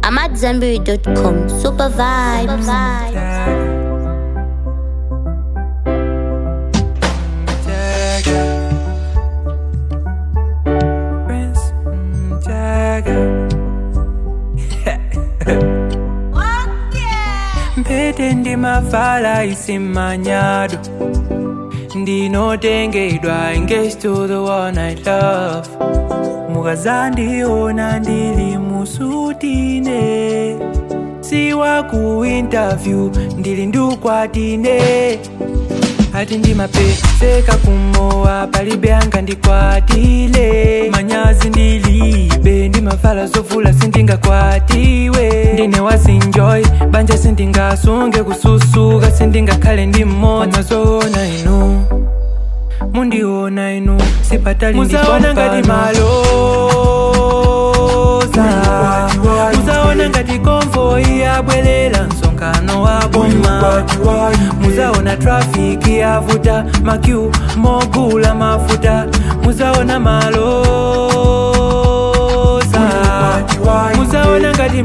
I'm at Zenberry.com. Super vibes. Prince mm, Jagger. mpete ndimavala isimanyado ndinotengedwa engaged to the one I love mukazandiona ndili musutine siwa ku interview ndili ndukwatine ati ndimapezeka kumowa palibe anga ndikwatile manyazi ndilibe ndimavala zovula sindingakwatiwe ndine wazinjoy banja sindingasunge kususuka sindingakhale ndimona zoona inu mundiona inu sipatali muzaona ngati maloza muzaona ngati konvoyi yabwerera msonkhano wa boma muzaona trafiki yavuta makyu mogula mafuta muzaona maloza muzaona ngati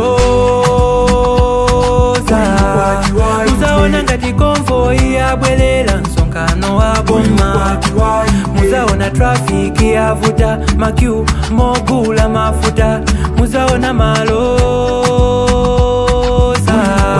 maloza muzaona ngati konvoyi yabwerera msonkhano wa boma muzaona trafiki yavuta makyu mogula mafuta muzaona maloza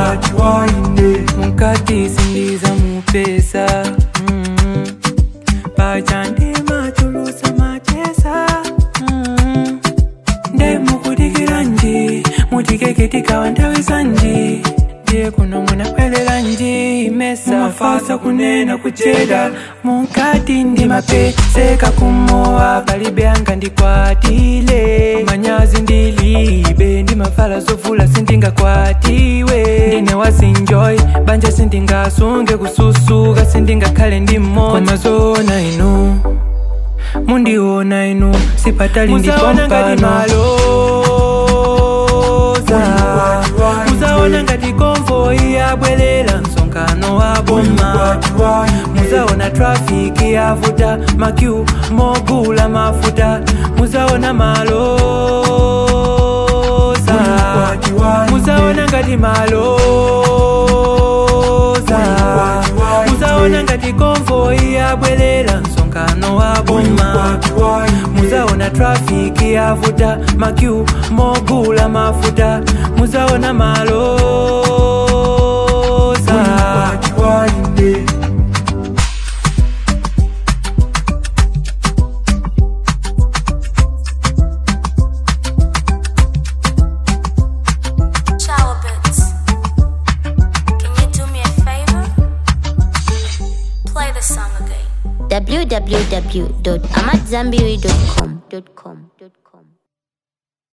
mukati sindiza mupesa mm. pachande machulusa machesa mm. nde mukudikira nji mutikeke tikawa nthawi zanji ndiye kuno munabwerera nji mesa mafasa kunena kucheda mukati ndimapezeka kumowa palibe anga ndikwatile manyazi ndilibe ndimavala zovula sindingakwatiwe ndine wazinjoy banja sindingasunge kususuka sindingakhale ndimona zoona inu mundiona inu sipatali ndipompano muzaona ngati konvoyi yabwerera msonkhano wa boma muzaona trafiki yavuta makyu mogula mafuta muzaona maloza muzaona ngati maloza muzaona ngati konvoyi yabwerera msonkhano wa boma muzaona trafiki yavuta makyu mogula mafuta muzaona maloza Shower bits. Can you do me a favor? Play the song again. www.amatzambiri.com.